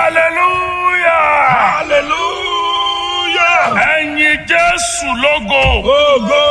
hallelujah hallelujah. ẹ̀yin jésù lógo Ogo.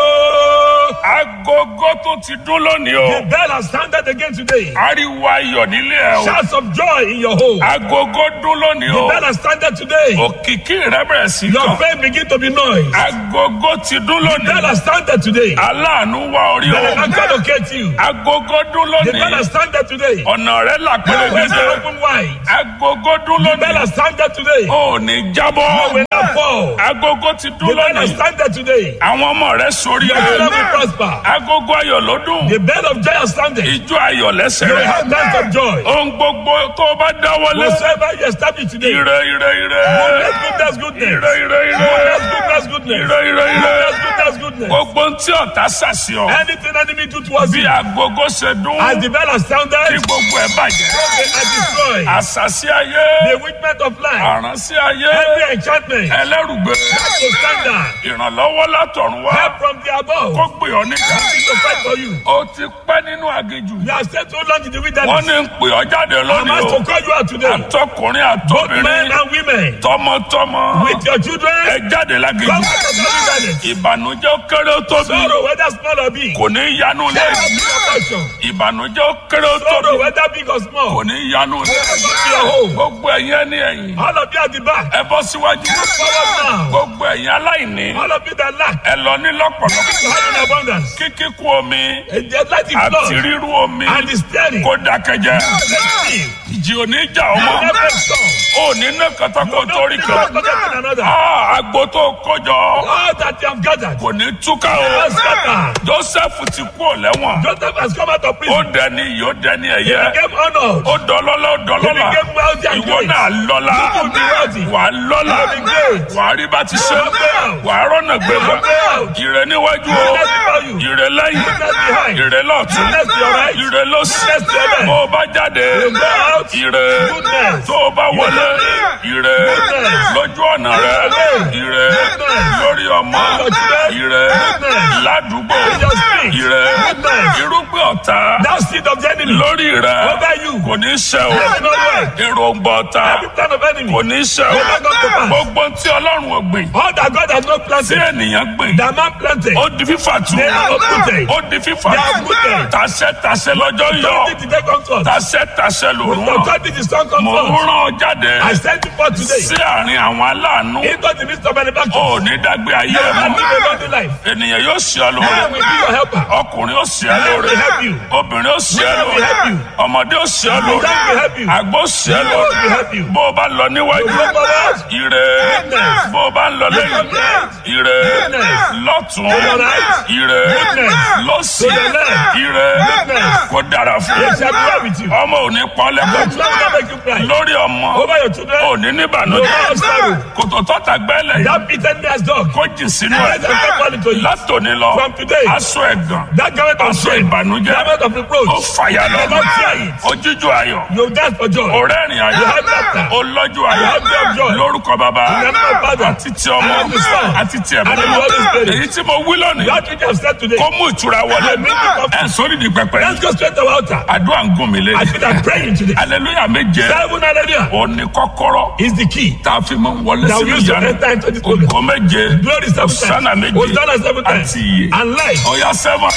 agogo tó ti dún lónìí The o bell has sounded again today. ariwo ayọ̀ nílé ẹ o Shouts of joy in your home. agogo dún lónìí The o bell has sounded today. òkìkí rẹ bẹ̀rẹ̀ sí Your kàn faith begin to be noise. agogo ti dún The bell lónìí has sounded today. aláàánú wá orí The o Lord can locate you. agogo dún The bell lónìí has sounded today. ọ̀nà rẹ là Your ways are pẹ̀lẹ́gẹ́dẹ́ open wide. agogo dún The bell lónìí has sounded today. ò ní You jábọ́ will not fall. agogo ti The dún bell has lónìí sounded today. àwọn ọmọ rẹ sórí Your ẹ children will prosper. agogo ayọ̀ ló dùn The bell of joy has sounded. ijó ayọ̀ lẹ́sẹ̀ You will rẹ have times of joy. ohun gbogbo tó o bá dáwọ́lé Whatsoever you establish today. ire ire ire Goodness, goodness, goodness. ire ire ire Goodness, goodness, goodness. ire ire ire Goodness, goodness, goodness. gbogbo tí ọ̀tá ṣàṣìọ Anything enemy do towards bí you, agogo ṣe dún as the bell has kí sounded, gbogbo ẹ̀ bàjẹ́ they are destroyed. àṣàṣì ayé The witness of life, àránṣí ayé every enchantment, ẹlẹ́rùgbé to stand down, ìrànlọ́wọ́ látọ̀run wá help from the above, kó gbé ọ níjà nothing to fight for you. ó ti pẹ́ nínú aginjù You have stayed so long in the wọ́n wilderness. ní ń pè ọ́ jáde I'm lónìí asked o to call you out today, àtọkùnrin both men àtọbìnrin and women, tọmọtọmọ with your ẹ children, jáde come láginjù out of the wilderness. ìbànújẹ́ ó kéré ó tóbi Sorrow, whether small or big, kò ní yanu lé shall be your portion. ìbànújẹ́ ó kéré ó Sorrow, tóbi whether big or kò small, ní yanu lé come to your home. gbogbo ẹ̀yin ẹni ẹ̀yìn All of you at the back, ẹ bọ́ síwájú forward now. gbogbo ẹ̀yin aláìní All of you that lack, ẹ lọ ní lọ́pọ̀lọpọ̀ you have in abundance. kíkíkú omi And just let it àti flow. rírú omi And the steady. kó dákẹ́jẹ́ Let it ìjì oníjà be. ọmọ Never stop. ò ní ná kàtàkó torí Don't kan forget one another. Ah, àgbo tó kójọ All that you have gathered. kò ní túká o Never scatter. Joseph ti kú ò lẹ́wọ̀n Joseph has come out of ó prison. dẹni yìí ó dẹni He ẹ̀yẹ became honored. ó dọlọ́lá ó He dọlọ́lá became wealthy and ìwọ great. náà lọ́lá You will be wealthy. wà á lọ́lá You will be great. wà á rí bá ti ṣe You will be out. wà á rọ́nà gbégbá You will be out. ìrẹ níwájú o Goodness before you. ìrẹ lẹ́yìn Goodness behind. ìrẹ lọ́tún Goodness to your right. ìrẹ lọ́sì Goodness to your left. bó o bá jáde You go out. ìrẹ Goodness. tó o bá wọlé ìrẹ Goodness. lójú ọ̀nà rẹ Goodness. ìrẹ Goodness. lórí ọmọ Your children. ìrẹ Goodness. ládùúgbò In your street. ìrẹ Goodness. irúgbìn ọ̀tá That seed of the enemy. lórí rẹ Over you. kò ní ṣe o Yes, no way. èròǹgbà ọ̀tá Every plan of enemy. kò ní ṣe o Will not come to pass. gbogbo tí ọlọ́run ò gbìn All that God has not tí planted. ènìyàn gbìn That man planted. ó di fífà tu They are uprooted. ó di fífà They are tu uprooted. tàṣẹ tàṣẹ lọ́jọ́ yọ Authority to take comfort. tàṣẹ tàṣẹ lòrùn ràn Authority to stand mò ń comfort. rán ọ jáde I sent you forth today. sí àárín àwọn aláàánú Into the midst of manufacturing. ó ní dágbé ayé You ẹ have mọ́ lived a godly life. ènìyàn yóò ṣe ọ I lóore will be your helper. ọkùnrin ó ṣe ọ I lóore will help you. obìnrin ó ṣe ọ Women will help lóore you. ọmọdé ó ṣe ọ lóore Children will help you. àgbo ṣe ọ Youth lóore will help you. bó o bá lọ níwájú You go forward. ire Goodness. bó o bá ń lọ lẹ́yìn Goodness. ire Goodness. lọ́tún To your right. ire Goodness. lọ́sì To your left. ire Goodness. kò dára fún It shall be well with you. ọmọ ò ní pọ́n Your lẹ́kọ̀ọ́ children will not make you cry. lórí ọmọ Over your children. ò ní No níbànújẹ́ more sorrow. kòtò tọ́ta gbẹ́lẹ̀ yìí That bitterness dog. kó jìn sínú Let them ẹ̀ come fall into you. látòní lọ From today. aṣọ ẹ̀gàn That garment of aṣọ shame. ìbànújẹ́ Garment of ó reproach. fàyà lọ You will not fear it. ojíjú ayọ̀ You dance for joy. ọ̀rẹ́rìn ayọ̀ You have laughter. olọ́jú You ayọ̀ have joy of joy. lórúkọ bàbá In the name of Father. àti ti ọmọ And of the Son. àti ti ẹ̀mí And of the Holy Spirit. èyí tí mo wí lónìí That which I have said today. kó mú ìtura wọlé I make it up. ẹ̀ sórí di pẹpẹ Let's go straight to our altar. àdúrà ń gùn mí lé I feel like praying today. aleluya méje Seven hallelujah òní kọ́kọ́rọ́ is the key. tá a fi mọ wọlé That we sínú use to ìyanu enter into this program. ògo méje Glory seven Hosanna times. méje Hosanna seven times. àti iye And life. ọ̀yá sẹ́wọ̀n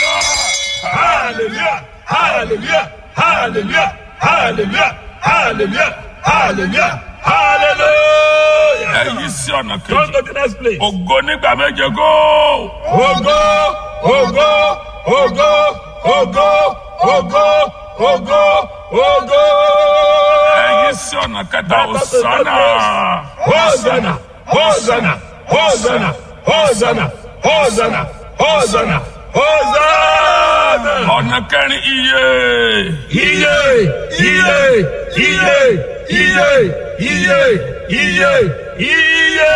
Hallelujah. Hallelujah. Hallelujah. Hallelujah. Hallelujah. Hallelujah. Hallelujah. ẹ̀yí sí ọ̀nà Come kejì to the next place. ògo nígbà méje góò. Ogo, ogo, ogo, ogo, ogo, ogo, ogo. ẹ̀yí sí ọ̀nà kẹta òsánà. Hosanna, Hosanna, Hosanna, Hosanna, Hosanna, Hosanna, Hosanna. ọ̀nà kẹrin iye. Iye, iye, iye, iye, iye iye iye.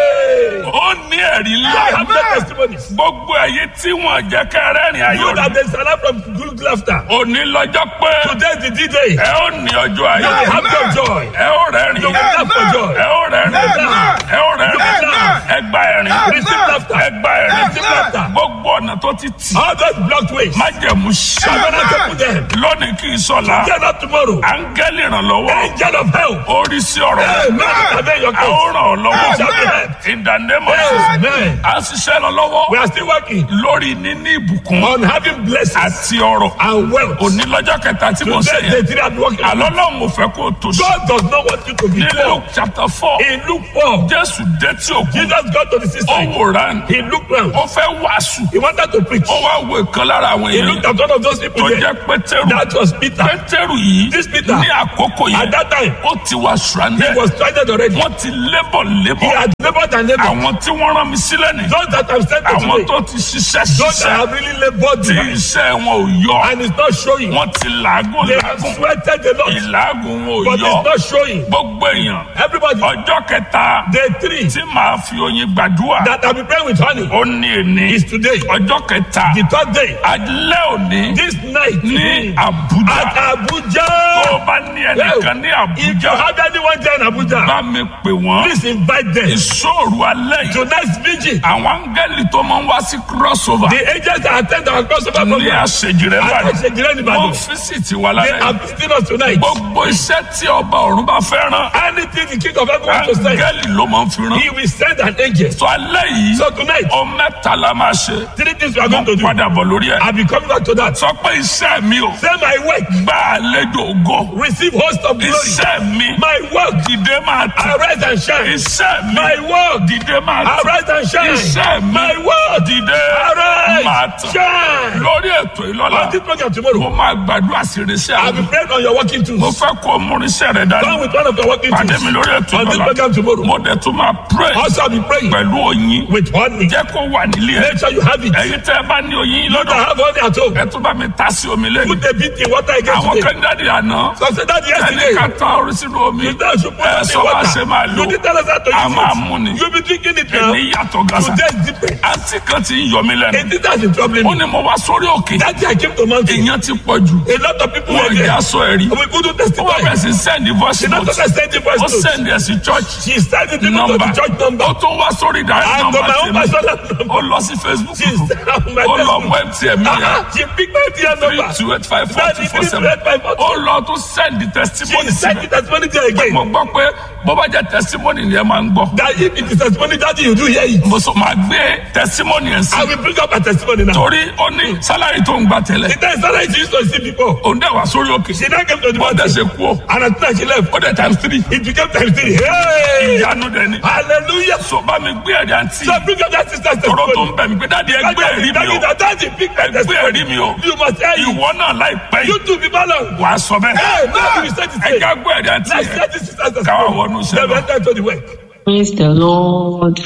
ó ní ẹ̀rí I ńlá have no testimonies. gbogbo ẹ̀yin tí wọ́n jẹ́ kẹrẹ́rìn You ayọ̀ that there is alarm from good laughter. òní lọ́jọ́ pé Today is the D-Day. ẹ ó ní ọjọ́ You will ayọ̀ have your joy. ẹ ó rẹ́rìn You will laugh for joy. ẹ ó rẹ́rìn ẹ ó rẹ́rìn ẹ gba ẹ̀rín Receive laughter. ẹ gba ẹ̀rín Receive laughter. gbogbo ọ̀nà tó ti tì All those blocked ways. májẹ̀mú ṣá I'm gonna take them. lónìí kì í sọ̀la Get up tomorrow. áńgẹ́lì ìrànlọ́wọ́ Angel of help. orí sí ọ̀rọ̀ Amen. Amen. Your a ó case. ràn ọ́ lọ́wọ́ Shall be helped. in the name of Jesus Amen. à ń ṣiṣẹ́ lọ lọ́wọ́ We are still working lórí níní ìbùkún on having blessings àti ọrọ̀ and wealth. òní lọ́jọ́ kẹta tí mo ṣe Today, yẹn the three are working. àlọ́ lọ́hùn mo fẹ́ kó o tó sí God does not want you to be ní poor. Luke chapter four In Luke 4, Jésù dé tí òkú Jesus got to the ó seaside. wòran He looked round. ó fẹ́ wàásù He wanted to preach. ó wá wo ìkan lára àwọn He èèyàn looked at one of those people tó there. jẹ́ Pétérù That was Peter. Pétérù yìí This Peter. ní àkókò At yẹn that time, ó ti wà he stranded was stranded already. wọ́n ti lébọ̀ He lébọ̀ had labored and labored. àwọn tí wọ́n rán mi sílẹ̀ ní Those that have sent to àwọn today, tó ti ṣiṣẹ́ those that ṣiṣẹ́ have really labored tí iṣẹ́ wọn ò yọ and it's not showing. wọ́n ti làágùn They have làágùn sweated a lot, ìlàágùn wọn ò but yọ it's not showing. gbogbo èèyàn Everybody, ọjọ́ kẹta day three tí màá fi oyin gbàdúrà that I'll be praying with honey ó ní èní is today. ọjọ́ kẹta The third day, alẹ́ òní this night ní at Àbújá tó o Abuja. bá ní ẹnìkan ní If you Àbújá have anyone there in Abuja, bá mi pè wọ́n please invite them. ìṣòro alẹ́ yìí Tonight's vigil, àwọn áńgẹ́lì tó máa ń wá sí crossover the angels that attend our crossover ní program, àṣejì rẹ̀ and bàdàn Àṣejìrẹ́ wọ́n Ìbàdàn, físìtì wà they lálẹ́ are visiting us tonight. gbogbo iṣẹ́ tí ọba ọ̀run bá fẹ́ rán Anything the king of heaven wants to say, áńgẹ́lì ló máa ń fi rán he will send an angel. sọ alẹ́ yìí So tonight, ọ mẹ́ta la máa ṣe three things we are mo going to do. padà bọ̀ lórí ẹ̀ I'll be coming back to that. sọ pé iṣẹ́ mi ò Say my work, gba àlejò ògo receive host of glory. iṣẹ́ mi My work, dìde máa tẹ̀ arise and shine. iṣẹ́ mi My work, dìde máa tẹ̀ arise and shine. iṣẹ́ mi My work, dìde máa arise, tẹ̀ shine. lórí ètò ìlọ́la On this program mo tomorrow, máa gbàdúrà sí irinṣẹ́ I'll àwọn be praying on your working mo tools. fẹ́ kó o mú irinṣẹ́ rẹ Come dání with one of your working pàdé tools. mi lórí ètò On this ìlọ́la program tomorrow, mo dẹ̀ tún máa pray also I'll be praying pẹ̀lú oyin with honey. jẹ́ kó wà nílé ẹ̀ Make sure you have it. ẹ̀yin tẹ́ ẹ bá ní oyin You lọ́dọ̀ don't have honey at home. ẹ tún bá mi ta sí omi lẹ́yìn Put a bit in water again àwọn today. kẹ́ńdàdì àná So say that ẹni yesterday. ká tán orí sínú omi You don't should put ẹ it sọ in bá ṣe máa water. lò You didn't tell us how to a máa use mú ni it. You be drinking it now. ẹni yàtọ̀ gàṣà Today is different. àǹtí kan ti ń yọ mí lẹ́nu It is that is troubling ó me. ní mo wá sórí òkè That day I came to mountain. èèyàn ti pọ̀ jù A lot of people wọ́n were ìyá there. sọ ẹ̀rí We couldn't ó wá testify. bẹ̀rẹ̀ sí send voice She not note just send the voice ó note. send ẹ̀ sí church She sent it to number the church number. ó tún wá sórí direct And to number my own tèmi personal ó number. lọ sí Facebook She sent my ó lọ Facebook. mú MTN mi yẹn She picked my dear three number. two eight five four That two is four three seven red five four ó lọ tún send the She testimony sent síbẹ̀ the testimony there again. mo gbọ́ pé bó bá jẹ́ testimony ni ẹ máa ń gbọ́ That if it is testimony that you do hear it. mo sọ máa gbé testimony ẹ̀ sí I will bring up a testimony now. torí ó ní sálárì tó ń gbà tẹ́lẹ̀ The time Sarah she used to see before. òun dẹ̀ wá sórí òkè She now came to the bó dẹ̀ mountain. ṣe kú ó And at night she left. ó dẹ̀ times three It became times three. Hey! ìyanu dẹ̀ ni Hallelujah. so bá mi gbé ẹ̀rí àǹtí So bring up that sister's tọrọ tó testimony. ń bẹ̀ mí pé dáàdi ẹgbẹ́ ẹ̀rí mi o That that is big ẹgbẹ́ testimony. ẹ̀rí mi o You must hear you. ìwọ náà láìpẹ́ You yìí too be balanced. wà á sọ bẹ́ẹ̀ Hey, now you say this thing. ẹ̀ka gbé ẹ̀rí àǹtí Let's yẹn set this sister's káwá testimony. wọnú iṣẹ́ Then lọ. we enter to the work. Praise the Lord.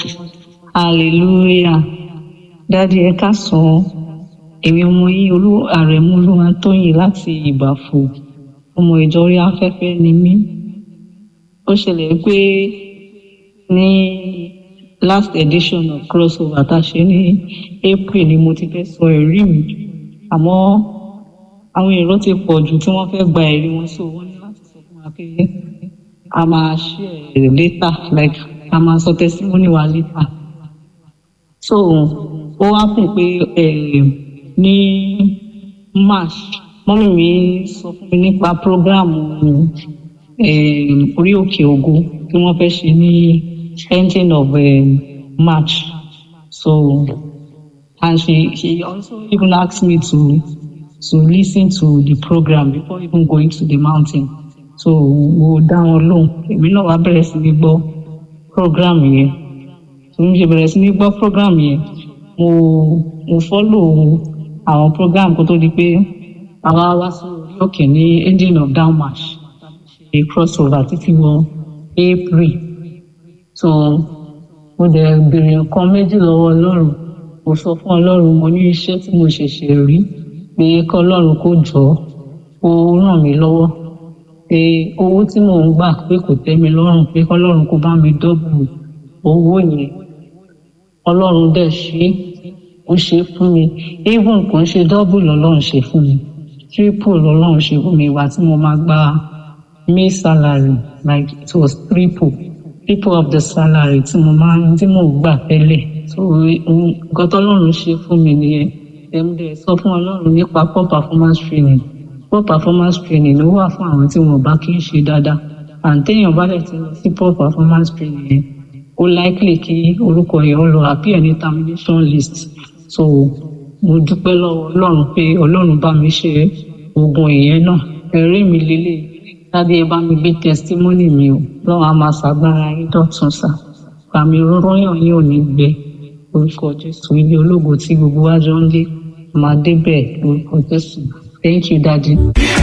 Hallelujah. Dádì ẹ káàsán. Èmi ọmọ yín olú àrẹ̀mú olúwa tóyìn láti ìbàfò. Ọmọ ìjọ orí afẹ́fẹ́ ni mí. Ó ṣẹlẹ̀ pé ní last edition of crossover tá a ṣe ní April ni mo ti fẹ́ sọ ẹ̀rí mi. Àmọ́ àwọn èrò ti pọ̀ jù tí wọ́n fẹ́ gba ẹ̀rí wọn sí wọ́n ní láti sọ fún wa pé a máa share later like a máa sọ testimony wa later so ó wá fún pé eh, ní march mọ́mí mi sọ fún mi nípa program eh, orí òkè ògo tí wọ́n fẹ́ ṣe ní ending of eh, march so and she she also even asked me to to listen to the program before even going to the mountain so mo dá wọn lóhùn èmi náà wá bẹ̀rẹ̀ sí ní gbọ́ program yẹn tí mo ṣe bẹ̀rẹ̀ sí ní gbọ́ program yẹn mo mo follow àwọn program kó tó di pé àwa wá sí orí òkè ní ending of down march ṣe crossover títí wọ april so mo dẹ̀ béèrè nǹkan méjì lọ́wọ́ ọlọ́run mo sọ fún ọlọ́run mo ní iṣẹ́ tí mo ṣẹ̀ṣẹ̀ rí pé kọ́lọ́run kó jọ ó ràn mí lọ́wọ́ pé owó tí mò ń gbà pé kò tẹ́ mi lọ́rùn pé kọ́lọ́run kó bá mi dọ́bù owó yẹn ọlọ́run dẹ̀ ṣe é ó ṣe é fún mi even kò ń ṣe dọ́bù lọ́lọ́run ṣe fún mi triple lọ́lọ́run ṣe fún mi ìwà tí mo máa gba may salary like it was triple triple of the salary tí mo máa ń tí mò ń gbà tẹ́lẹ̀ so nǹkan tọ́lọ́run ṣe fún mi nìyẹn ẹ̀mdẹ̀ sọ fún ọlọ́run nípa poor performance training poor performance training ló wà fún àwọn tí wọn bá kí ń ṣe dáadáa àǹtẹ̀yàn bá dẹ̀ ti lọ sí poor performance training yẹn ó likely kí orúkọ yẹn ó lọ appear ní termination list so mo dúpẹ́ lọ́wọ́ ọlọ́run pé ọlọ́run bá mi ṣe oògùn ìyẹn náà ẹ̀rí mi lélẹ̀ dáadé ẹ bá mi gbé testimony mi o lọ́wọ́ a máa ṣàgbára yín dọ̀tun sá pàmì rọ́yàn yín ò ní gbẹ orúkọ jésù ilé ológo tí gbogbo wa jọ ń lé máa débẹ̀ lórúkọ jésù thank you daddy.